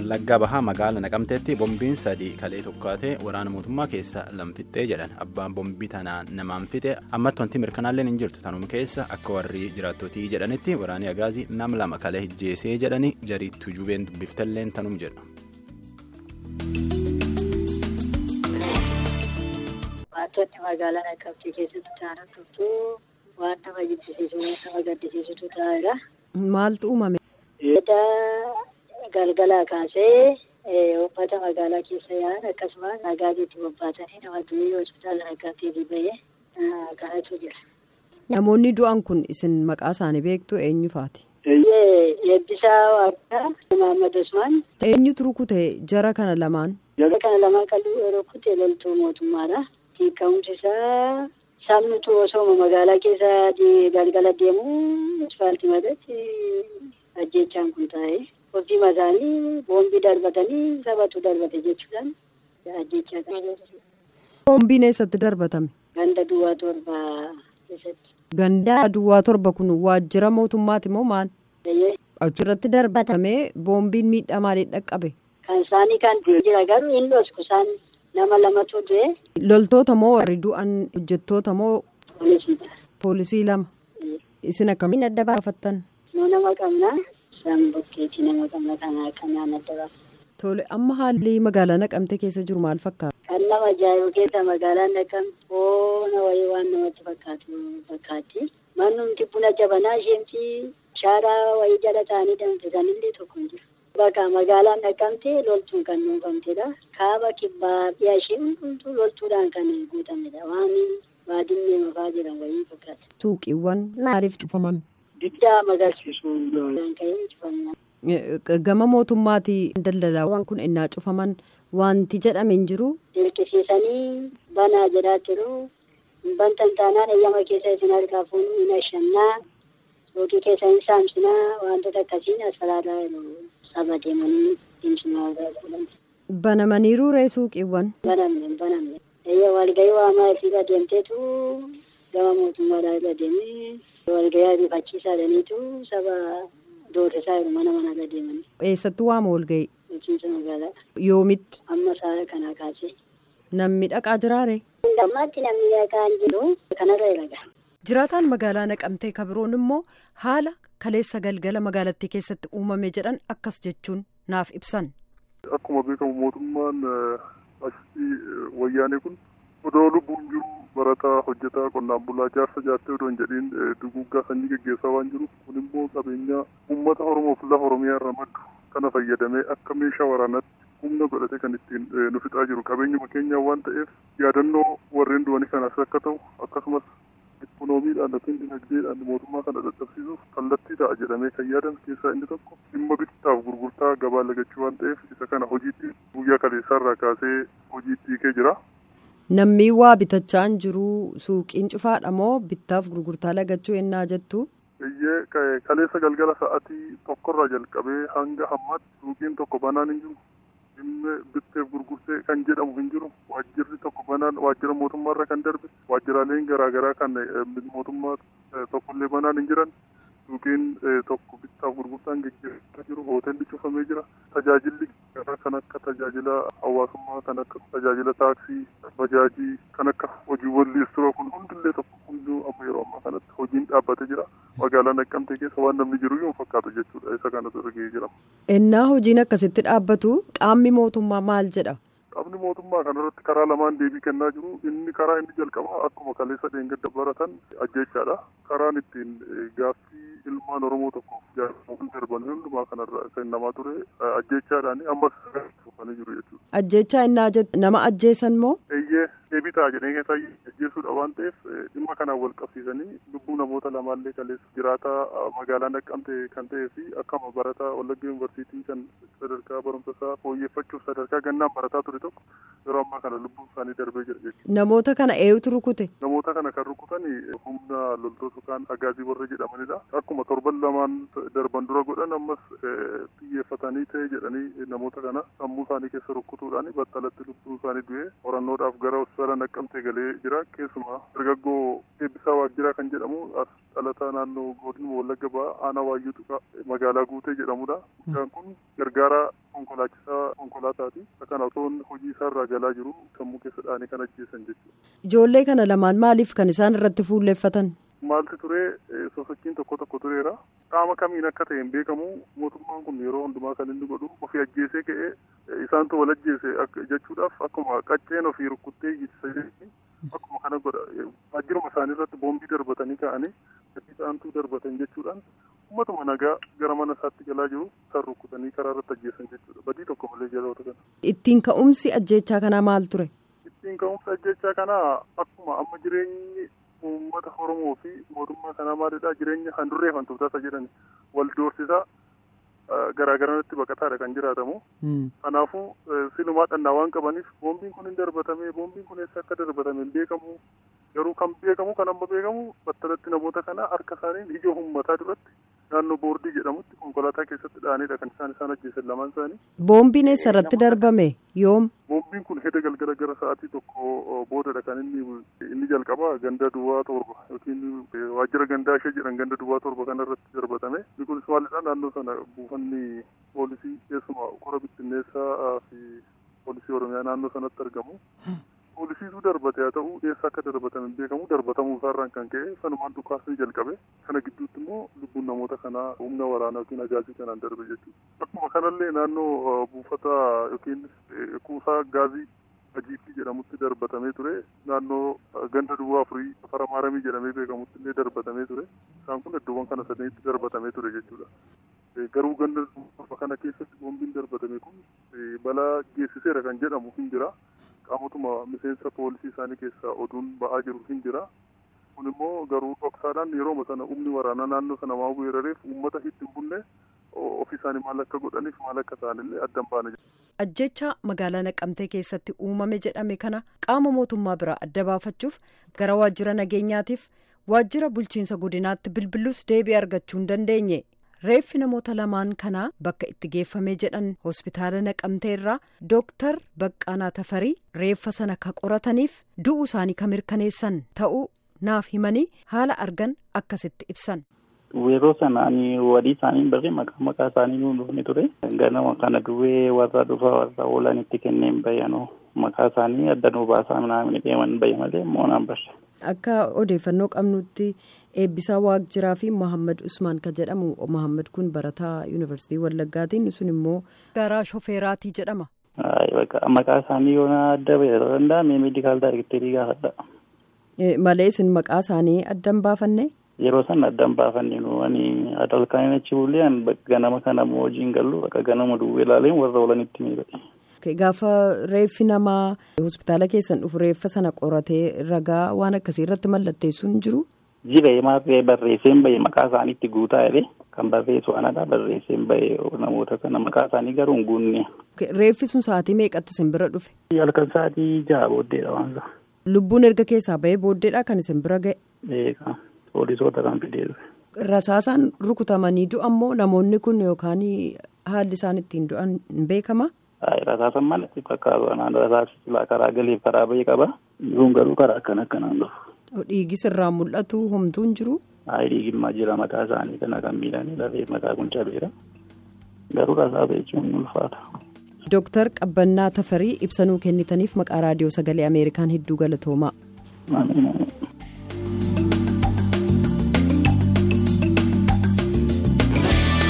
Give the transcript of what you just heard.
wallaggaa bahaa magaala naqamteetti bombiin sadii kalee tokkaatee waraana mootummaa keessa lamfixxee jedhan abbaan bombii tanaan namaan fixe ammatti wanti mirkanaalleen hin jirtu tanuma keessa akka warri jiraattotii jedhanitti waraanni agaazii nam lama kalee hijjeesee jedhani jarii tujubeen dubbiftalleen tanum jedha. Wantoonni magaalaa naqamtee keessatti ta'an hundumtuu waan nama jibbisiisu waan nama gaddisiisutu ta'eera. Maaltu uumame? Edda galgalaa kaasee uummata magaalaa keessa yaa'an akkasumas nagaatii itti bobbaatanii nama durii hospitaala naqamteetii bahee kanatu jira. Namoonni du'an kun isin maqaa isaanii beektu eenyu faati? Eebbisaa Waaqaa Mahammad Usmaan. Eenyutu rukute jara kana lamaan? Jara kana lamaan kan rukute loltuu mootummaadha. Hiikamumsi isaa sabnitu osoo magaalaa keessa galgala deemu asfaaltii mataatti ajjechaan kun taa'ee ofii mataanii boombii darbatanii sabatu darbate jechuudhaan ajjechaa kan Boombiin eessatti darbatame? Ganda duwwaa torbaa keessatti. Ganda duwwaa torba kun waajjira mootummaati moo maal? Achirratti darbatamee boombiin miidhaa maalii dhaqqabe? Kan isaanii kan jira garuu hin dhosku isaan nama lamatu du'e. Loltoota moo warri du'an hojjettoota moo Poolisiidha. poolisii lama? Isin akkamiin adda baafattan? Nuu nama qabna. Isaan bukkeetii nama qabna kanaa kanaan adda baafna. Tole amma haalli magaalaa naqamtee keessa jiru maal fakkaata? Kan nama ajaa'ibu keessa magaalaan naqamte boona wayii waan namatti fakkaatu fakkaatti. Mannumti buna jabanaa isheemti shaaraa wayii jala ta'anii danfisan illee tokko hin jiru. Bakka magaalaan naqamte loltuun kan nuufamtedha. Kaaba kibbaa dhiyaa ishee hundumtuu loltuudhaan kan guutamedha. Waan baadiyyee mafaa jiran wayii fakkaata. Suuqiiwwan maaliif cufaman? Diddaa magarsiisuu kan ka'ee cufaman. Gama mootummaatii daldalaawwan kun innaa cufaman wanti jedhame hin jiru. Dirqisiisanii banaa jedhaa jiru. Bantan taanaan eeyyama keessa isin harkaa fuunu hin ashannaa. Suuqii keessa hin saamsinaa wantoota akkasiin asirraa saba deemanii deemsinaa godhan. Banamaniiru ree suuqiiwwan. Banamne banamne. Eeyya walgahii waamaa irra deemteetu gama mootummaadhaa irra deemee walgahii ariifachiisaa jedhaniitu saba doorsisaa jiru mana manarra deemanii. Eessatti waama walgahii? Bulchiinsa magaalaa. Yoomitti? Amma sa'a kanaa kaasee. Namni dhaqaa jiraare? Ammaatti namni dhaqaa hin jiru kanarra ilaga. Jiraataan magaalaa naqamtee kabiroon immoo haala kaleessa galgala magaalattii keessatti uumame jedhan akkas jechuun naaf ibsan. Akkuma beekamu mootummaan asitti wayyaanee kun odoo lubbuun jiru barataa hojjetaa qonnaan bulaa jaarsa jaattee odoo hin jedhiin duguuggaa sanyii geggeessaa waan jiruuf kun immoo qabeenya uummata Oromoof lafa Oromiyaa irra maddu kana fayyadamee akka meeshaa waraanaatti humna godhatee kan ittiin nu fixaa jiru qabeenyuma keenyaa waan ta'eef yaadannoo warreen du'anii kanaas akka ta'u akkasumas ikkonoomiidhaan yookiin dinagdeedhaan mootummaa kana dadhabsiisuuf kallattii ta'a jedhamee kan yaadan keessaa inni tokko dhimma bittaaf gurgurtaa gabaa lagachuu waan ta'eef isa kana hojiitti guyyaa kaleessaarraa kaasee hojiitti hiikee jira. Namni waa bitachaa hin jiru suuqiin cufaadha moo bittaaf gurgurtaa lagachuu ennaa jettu? Iyyee kaleessa galgala sa'aatii tokkorraa jalqabee hanga hammaatti suuqiin tokko banaan hin jiru. Dhimma bitteef gurgurtee kan jedhamu hin jiru. Waajjirri tokko banaan waajjira mootummaarra kan darbe waajjiraaleen garaagaraa kan mootummaa tokkollee banaan hin jiran. Suuqiin tokko bittaaf gurgurtaan gaggeessaa jiru. Hoteelli cufamee jira. Tajaajilli kan akka tajaajila hawaasummaa kan akka tajaajila taaksii, bajaajii kan akka hojiiwwan liistiroo kun hundillee tokko hunduu amma yeroo ammaa kanatti hojiin dhaabbatee jira. Magaalaa Naqqamtee keessa waan namni jiru yoo fakkaatu jechuudha. Isa kanatu argee jira. Ennaa hojiin akkasitti dhaabbatu qaamni mootummaa maal jedha? Qaamni mootummaa kanarratti karaa lamaan deebii kennaa jiru. Inni karaa inni jalqabaa akkuma kaleessa dheengadda baratan ajjechaadha. Karaan ittiin gaaffii ilmaan Oromoo tokkoof jaalatamuu darban hundumaa kanarra kennamaa ture ajjechaadhaan ammas dhufanii jiru jechuudha. Ajjechaa innaa jettu nama ajjeesan moo? Eeyyee deebii ta'a jedhee keessa ajjeesuudha waan ta'eef dhimma kanaan wal qabsiisanii lubbuu namoota lamaallee kaleessa jiraataa magaalaa naqqamte kan ta'ee fi akkama barataa Wallagga Yuunivarsiitii kan sadarkaa barumsa isaa fooyyeffachuuf sadarkaa gannaan barataa ture tokko yeroo ammaa kana lubbuun isaanii darbee jira jechuudha. Namoota kana eenyutu rukute? Namoota kana kan rukutan humna loltoota kaan agaazii warra jedhamanidha. Akkuma torban lamaan darban dura godhan ammas xiyyeeffatanii ta'e jedhanii namoota kana sammuu isaanii keessa rukkutuudhaan battalatti lubbuu isaanii du'ee qorannoodhaaf gara hospitaala naqqamtee galee jira. Keessumaa dargaggoo eebbisaa waajjiraa kan jedhamu as dhalataa naannoo godina wallagga ba'aa aanaa waayyuu tuqaa magaalaa guutee jedhamudha. Mucaan kun gargaara konkolaachisaa konkolaataati. Kan otoo hojii isaarraa galaa jiru sammuu keessa dhaanii kan ajjeesan jechuudha. Ijoollee kana lamaan maaliif kan isaan irratti fuulleeffatan? Maaltu ture sosochiin tokko tokko tureera. Qaama kamiin akka ta'e hin beekamu mootummaan kun yeroo hundumaa kan inni godhu ofii ajjeesee ka'ee isaantu wal ajjeese jechuudhaaf akkuma qacceen ofii rukkuttee ittisa akkuma kana godha waajjiruma isaanii irratti boombii darbatanii ka'anii gatii ta'antuu darbatan jechuudhaan uummatuma nagaa gara mana isaatti galaa jiru isaan rukkutanii karaa irratti ajjeesan jechuudha badii tokko malee jaloota kana. Ittiin ka'umsi ajjeechaa kanaa maal ture? Ittiin ka'umsi ajjeechaa kanaa akkuma amma jireenyi uummata Oromoo fi mootummaa kanaa maalidha jireenya handurree fantuutaasa jedhan wal doorsisaa garaagaranitti baqataadha kan jiraatamu. Kanaafuu silumaa dhannaa waan qabaniif boombiin kun hin darbatame boombiin kun eessa akka darbatame hin beekamu garuu kan beekamu kan amma beekamu battalatti namoota kana harka isaaniin ija uummataa duratti naannoo boordii jedhamutti konkolaataa keessatti dhaanidha kan isaan isaan ajjeesan lamaan isaanii. Boombiin eessa irratti darbame yoom? Boombiin kun heda galgala gara sa'aatii tokko boodadha kan inni inni jalqaba ganda duwwaa torba yookiin waajjira gandaa ishee jedhan ganda duwwaa torba kana irratti darbatame. Inni kunis maalidha naannoo sana buufanni poolisii keessumaa kora bittinneessaa fi poolisii oromiyaa naannoo sanatti argamu. Poolisiitu darbate haa ta'u eessa akka darbatame hin beekamu darbatamuu isaarraan kan ka'e sanumaan dhukaasni jalqabe kana gidduutti immoo lubbuun namoota kanaa humna waraanaa yookiin ajaajii kanaan darbe jechuudha. Akkuma kanallee naannoo buufata yookiin kuusaa gaazii ajiitii jedhamutti darbatamee ture naannoo ganda duwwaa afurii afara maaramii jedhamee beekamutti illee darbatamee ture isaan kun iddoowwan kana sadiitti darbatamee ture jechuudha. Garuu ganda duwwaa kana keessatti boombiin darbatame kun balaa geessiseera kan jedhamu hin jira. qaamotuma miseensa poolisii isaanii keessaa oduun ba'aa jiru hin jira. Kun immoo garuu dhoksaadhaan yeroo sana humni waraanaa naannoo sana waan weerareef uummata itti hin bunne ofii isaanii maal akka godhaniif maal akka ta'anillee adda hin baane. Ajjecha magaalaa Naqamtee keessatti uumame jedhame kana qaama mootummaa biraa adda baafachuuf gara waajjira nageenyaatiif waajjira bulchiinsa godinaatti bilbilus deebii argachuu hin dandeenye. reeffi namoota lamaan kanaa bakka itti geeffamee jedhan hospitaala naqamtee irraa dooktar baqqaanaa tafarii reeffa sana ka qorataniif du'uu isaanii ka mirkaneessan ta'uu naaf himanii haala argan akkasitti ibsan. Yeroo sana ani wadii isaanii barree maqaa maqaa isaanii nuun dhufne ture. Ganama kana duwwee warra dhufa warra oolan itti kenneen bayyanoo maqaa isaanii adda nuu baasaa naamni deeman bayya malee moonaan barre. Akka odeeffannoo qabnutti eebbisaa waajjiraa fi Mohaammed Usmaan kan jedhamu Mohaammed kun barataa yuunivarsiitii Wallaggaatiin sun immoo garaa shofeeraatii jedhama. Maqaa isaanii yoo adda bayyaduu danda'ame meedikaal daayirekteerii gaafadha. Malee isin maqaa isaanii adda hin baafanne? Yeroo san adda hin baafanne nu ani adalkaan achi buleen ganama kana immoo hojiin gallu bakka ganama duwwee ilaaleen warra oolanitti miidhagee. Gaafa reeffi namaa hospitaala keessan dhufu reeffa sana qoratee ragaa waan akkasii irratti mallatteessuun hin jiru. Jira maarree barreesseen bahe maqaa isaaniitti guutaa jedhee kan barreessu anadha barreesseen bahe namoota kana maqaa isaanii garuu hin guunne. Reeffi sun sa'aatii meeqatti isin bira dhufe? Halkan sa'aatii jaha booddeedha waan isaa. Lubbuun erga keessaa bahee booddeedha kan isin bira ga'e. Eegaa poolisoota kan fidee dhufe. Rasaasaan rukutamanii du'an moo namoonni kun yookaan haalli isaan ittiin du'an hin beekama? Rasaasan malatti fakkaatu anaan rasaasi silaa karaa galeef karaa bahee qaba. Jiruun garuu karaa akkan akkanaan dhufu. Dhiigis irraa mul'atu homtuu hin jiru. Dhiigimmaa jira mataa isaanii kana kan miidhanii lafee mataa kun cabeera. Garuu rasaasa jechuun ulfaata. Dooktar Qabbannaa Tafarii ibsanuu kennitaniif maqaa raadiyoo sagalee Ameerikaan hedduu galatoomaa.